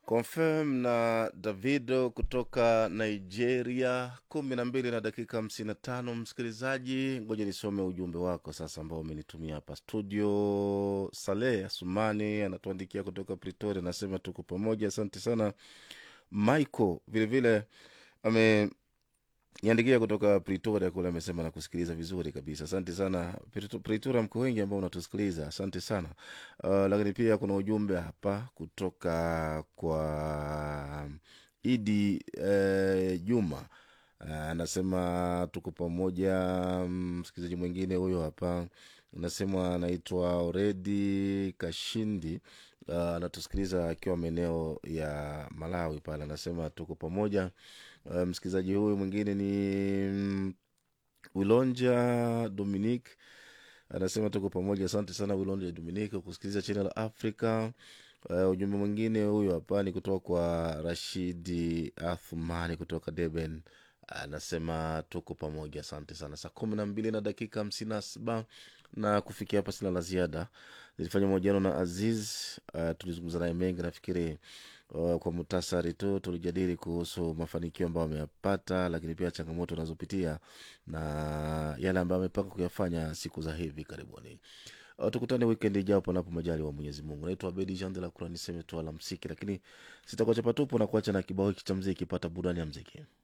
confirm na davido kutoka nigeria kumi na mbili na dakika hamsini na tano msikilizaji ngoja nisome ujumbe wako sasa ambao umenitumia hapa studio saleh asumani anatuandikia kutoka pretoria anasema tuko pamoja asante sana michael vilevile ame niandikia kutoka pretoria kule amesema na kusikiliza vizuri kabisa asante sana Preto- pretoria mko wengi ambao unatusikiliza asante sana uh, lakini pia kuna ujumbe hapa kutoka kwa idi eh, juma Uh, anasema tuko pamoja mm, msikilizaji mwingine huyo hapa anasema anaitwa oredi kashindi uh, anatusikiliza akiwa maeneo ya malawi pale anasema tuko pamoja uh, msikilizaji huyu mwingine ni mm, wilonja dominic anasema tuko pamoja asante sana wilonja dominic kwa kusikiliza channel africa uh, ujumbe mwingine huyo hapa ni kutoka kwa rashidi athumani kutoka deben anasema tuko pamoja asante sana saa kumi na mbili na dakika hamsini na saba na kufikia hapa sina la ziada nilifanya mahojiano na aziz uh, tulizungumza naye mengi nafikiri uh, kwa mutasari tu tulijadili kuhusu mafanikio ambayo ameyapata lakini pia changamoto anazopitia na yale ambayo amepanga kuyafanya siku za hivi karibuni Uh, tukutane wikend ijao panapo majali wa mwenyezi mungu naitwa abedi jean de la Croix, niseme tu alamsiki lakini sitakuacha patupu na kuacha na kibao hiki cha mziki pata burani ya mziki